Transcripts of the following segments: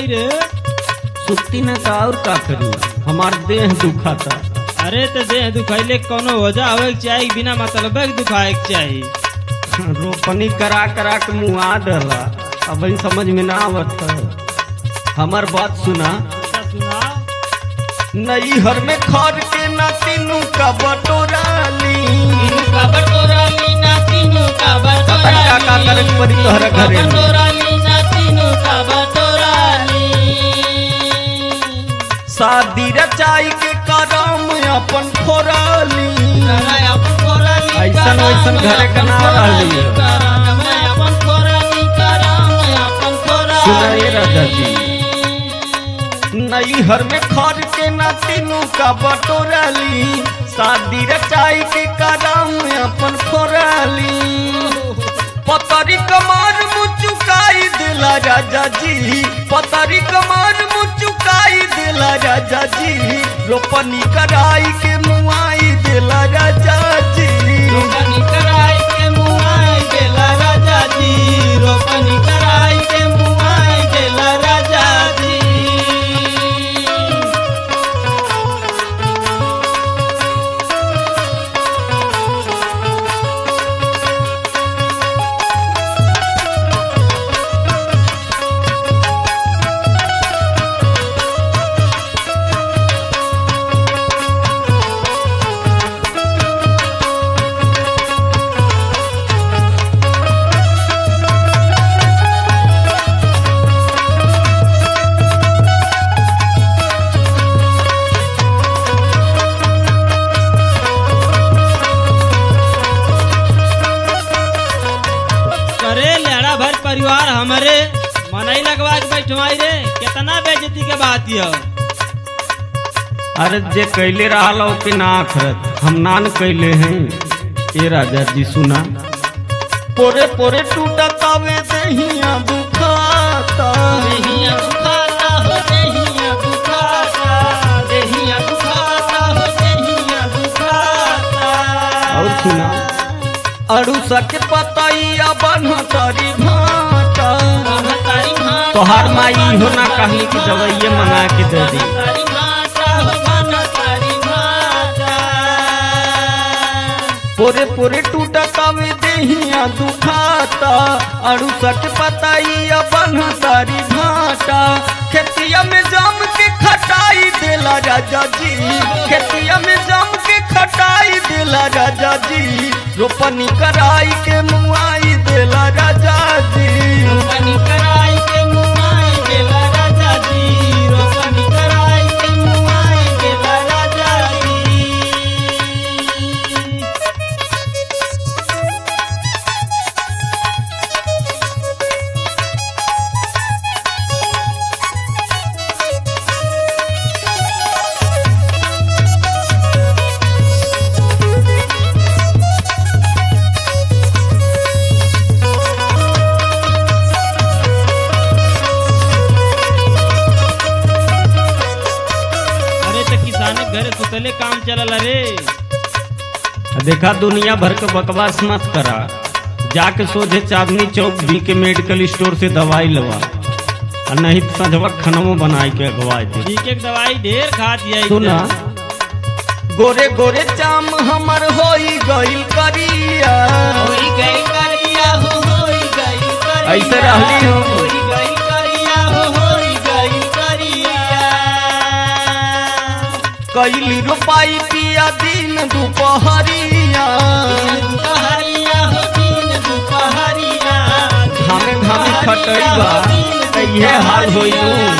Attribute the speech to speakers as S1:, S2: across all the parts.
S1: गई रे
S2: सुक्ति न का और का करी हमार देह दुखाता
S1: अरे तो देह दुखैले कोनो वजह होवे के चाही बिना मतलब के दुखाए के चाही
S2: रोपनी करा करा के मुआ डला अब ही समझ में ना आवत हमार बात सुना
S1: अच्छा सुना
S2: नई हर में खर के ना तीनू का बटोराली
S1: का बटोरा लीना तीनों का
S2: पता का का करे के पड़ी तोहरा घरे में
S1: लीना तीनों का बटोरा
S2: शादी रचाई के करम अपन फोराली ऐसन वैसन घरे के ना रहली सुना ये राजा जी नई हर में खर के ना तीनू का बटोराली शादी रचाई के करम अपन फोराली पतरी कमार मुचुकाई दिला राजा जी पतरी कमार मुचुकाई दिला राजा जी रोपनी कराई के मुआई दिला राजा जी
S1: रोपनी कराई के मुआई देला राजा जी रोपनी कराई के मुआई देला राजा जी करे लड़ा भर परिवार हमारे मनई लगवा के बैठवाई रे कितना बेइज्जती के बात यो
S2: अरे जे कैले रहा के ना आखरत हम नान कैले हैं ए राजा जी सुना पोरे पोरे टूटा तावे दहिया दुखाता
S1: देहिया दुखाता हो देहिया दुखाता देहिया दुखाता हो देहिया दुखाता
S2: और सुना अड़ूसा के पतैया बनतरी भाटा
S1: तारी भाटा
S2: तोहार माई हो ना कहली कि दवाइये मंगा के दे दी
S1: तारी भाटा हो बन तारी भाटा
S2: पोरे पोरे टूटा तावे देहिया दुखाता अड़ूसा के पतैया बनतरी भाटा खेतिया में जम के खटाई देला राजा जी खेतिया में जम के खटाई देला राजा जी रोपनी कराई के मुआई देला राजा जी
S1: रोपनी कराई के मुआई देला राजा जी रोपनी कराई के मुआई देला राजा जी अरे तो किसान के घरे सुतले काम चलल रे
S2: देखा दुनिया भर के बकवास मत करा जाके सोझे चांदनी चौक भी के मेडिकल स्टोर से दवाई लवा और नहीं तो संझवा खनमो बनाई के अगवाई दे
S1: ठीक एक दवाई ढेर खा दिया
S2: सुना गोरे गोरे चाम हमर होई गइल करिया
S1: होई गई करिया हो होई गई करिया
S2: ऐसे रहली हो।
S1: होई गई करिया हो होई गई करिया
S2: कैली रोपाई पिया दिन दुपहरिया
S1: दुपहरिया हो दिन दुपहरिया
S2: घामे घामे खटैबा त इहे हाल होई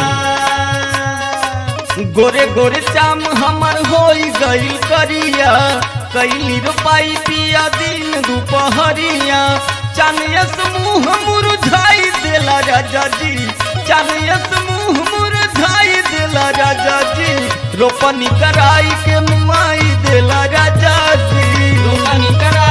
S2: गोरे गोरे चाम हमर होई गइल करिया कैली रोपाई पिया दिन दुपहरिया चानियस मुँह मुरझाई देला राजा जी चानियस मुँह मुरझाई देला राजा जी रोपनी कराई के मुआई देला राजा जी
S1: रोपनी करा